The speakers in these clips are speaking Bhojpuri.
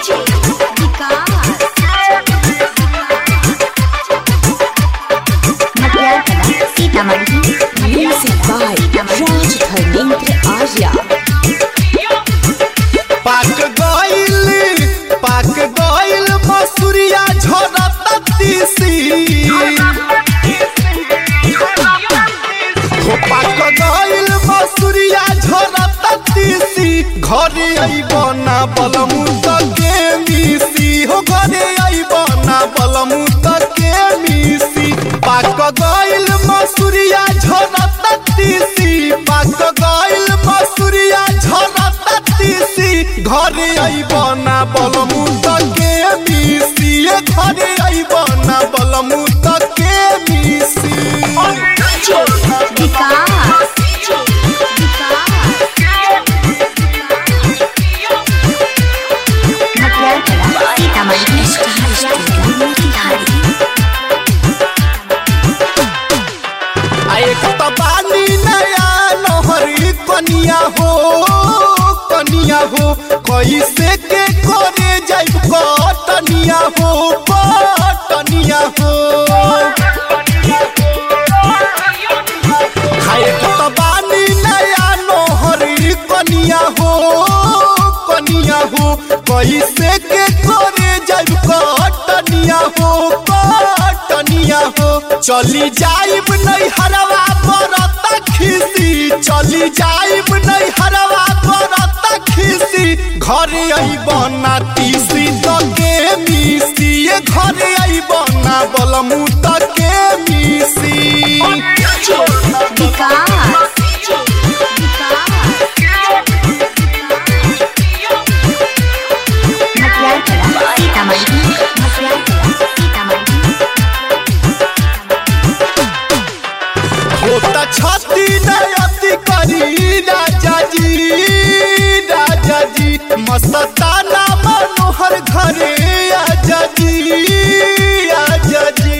Sitamarhi Music by Raj Dharmendra Arya. पाक गइल पाक गइल मसूरिया झरता तीसी हो पाक गइल मसूरिया झरता तीसी घरे अइब ना बलमु त के मिसी हो घरे अइब ना बलमु त के मिसी पाक गइल मसूरिया झरता तीसी पाक गइल मसूरिया झरता तीसी घरे अइब ना बलमु त के मिसी ए घरे अइब ना बलमु त के मिसी विकास मटियारकला सीतामढ़ी मोतिहारी आ एक त बानी नया नहरी कनिया हो कनिया हो कैसे के करे जाइब कटनिया हो कटनिया हो आ एक त बानी नया नहरी कनिया हो कनिया हो कैसे के करे जाइब कटनिया हो कटनिया हो चली जाइब नहीं हरवा बरता खिसी चली जाइब नहीं हरवा बरता खिसी घरे अइब ना तीसी त के मिसी ए घरे अइब ना बलमु त के मिसी विकास मटियारकला सीतामढ़ी मटियारकला सीतामढ़ी होता छाती नयति करी राजा जी राजा जी मस्ताना मनोहर घरे आजा जी आजा जी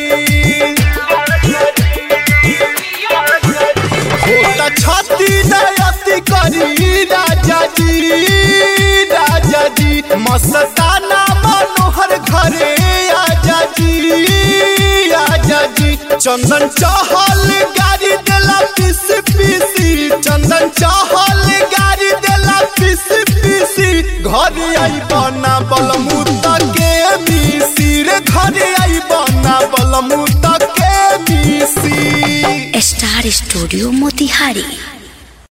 होता छाती नयति करी राजा जी राजा जी मस्ताना मनोहर घरे आजा जी आजा जी चंदन चहल गाड़ी देला पीस पीसी चंदन चहल गाड़ी देला पीस पीसी घर आई बना बलमु के मिसी रे घर आई बना बलमु के मिसी स्टार स्टूडियो मोतिहारी